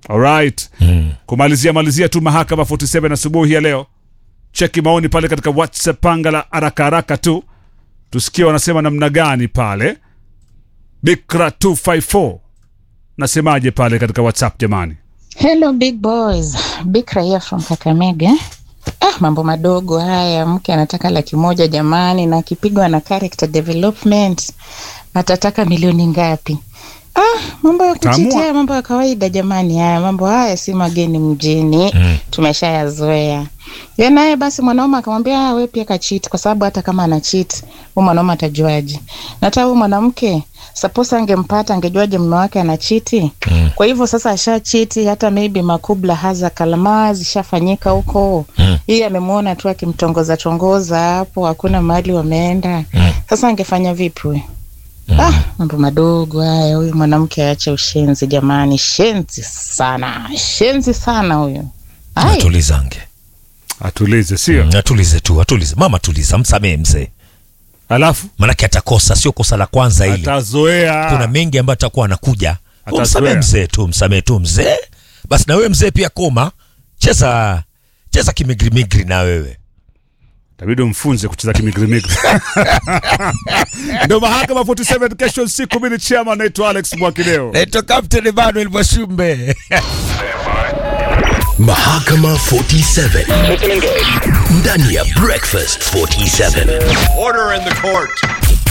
Alright. Kumalizia malizia tu mahakama 47 asubuhi ya leo. Cheki maoni pale katika WhatsApp panga la haraka haraka tu. Tusikie wanasema namna gani pale. Bikra 254. Nasemaje pale katika WhatsApp jamani? Hello big boys, Bikra here from Kakamega. Ah, mambo madogo haya. Mke anataka laki moja jamani, na akipigwa na character development atataka milioni ngapi? Ah, mambo ya Taamua. kuchitia, mambo ya kawaida jamani. Haya mambo haya si mageni mjini, tumeshayazoea. Ye naye basi mwanaume akamwambia ah, we pia kachiti, kwa sababu hata kama ana cheat huyu mwanaume atajuaje? Na hata huyu mwanamke suppose angempata angejuaje mume wake ana chiti? Kwa hivyo sasa asha chiti, hata maybe makubla haza kalama zishafanyika huko. Hii amemwona tu akimtongoza tongoza hapo, hakuna mahali wameenda. Sasa angefanya vipi huyu? Ah, mambo madogo haya. Huyu mwanamke aache ushenzi jamani, shenzi sana, shenzi sana huyu. Ai. Atulizange. Atulize sio? Mm, Atulize tu, atulize. Mama tuliza, msamee mzee. Alafu Manake atakosa, sio kosa la kwanza hili. atazoea. Kuna mengi ambayo atakuwa anakuja. Atazoea. Msamee mzee tu, msamee tu mzee. Basi na wewe mzee pia koma. Cheza cheza kimigri migri na wewe. Tabidi umfunze kucheza kimigrimigri. Ndio mahakama 47 kesho siku mimi ni chairman naitwa Alex Mwakideo. Naitwa Captain Emmanuel Mwashumbe. Mahakama 47 ndani ya Breakfast 47. Order in the court.